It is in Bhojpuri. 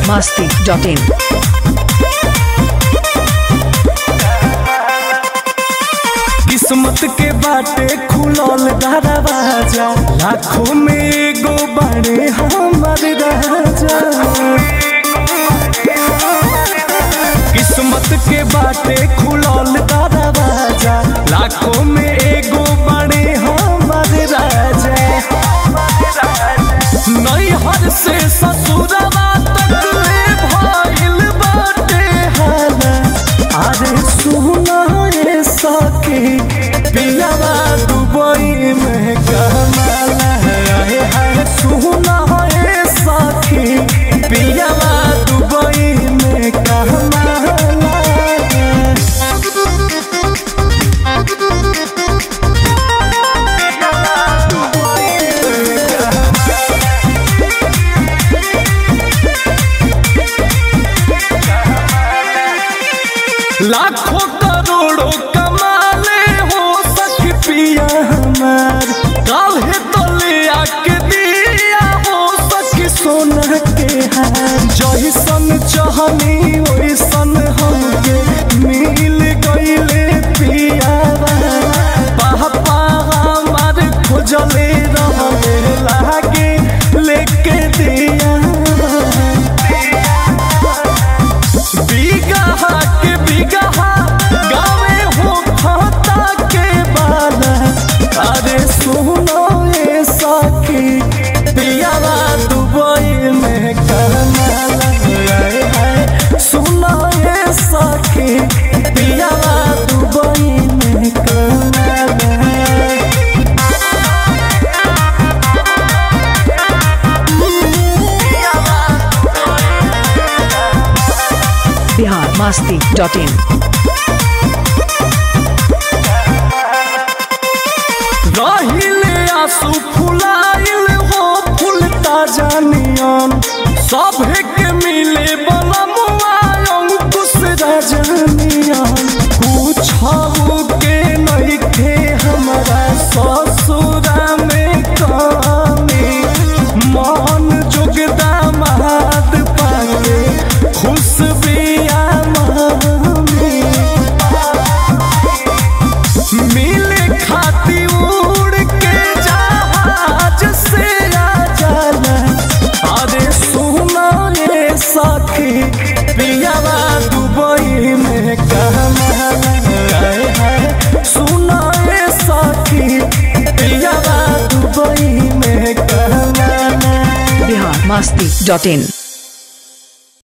masti.in. किस्मत के बाटे खुलल दरवाजा लाखों में एगो बड़े हमर राजा किस्मत के बाटे खुलल दरवाजा लाखों में एगो बड़े हमर राजा नैहर से ससुरवा तक ले भइल बाटे हाला अरे सुना ये सखी पियावा दुबई में कमाला है है सुना ये सखी पियावा दुबई में कमाला है लाखों करोड़ों कमाले हो सख पिया हमार काहे तो ले आके दिया हो सख सोना के हार जैसन चाहनी वैसन हमके मिल गईले पिया पापा हमार खोजले रहले लागे लेके दिया बिगहा के बिगहा गावे हो खाता के बाला अरे सुनो ये साकी पियावा दुबई में करनाला आए हाय सुनो ये साकी पियावा दुबई में करनाला Bihar masti.in. रहिले आंसू फुलाइल हो फुलता जानियन सभे के मिले बलमुआ अंकुश रजनियन पूछऊ के नइखे हमरा ससुरा में कमी मन जोगदा महाद पाके खुश बिया मम्मी मिले खाती उड़ के जहाज से आ जाला अरे सुना ये साथी पियावा दुबई में कमाला आए हाय सुना ये साथी पियावा दुबई में कमाला Bihar masti.in.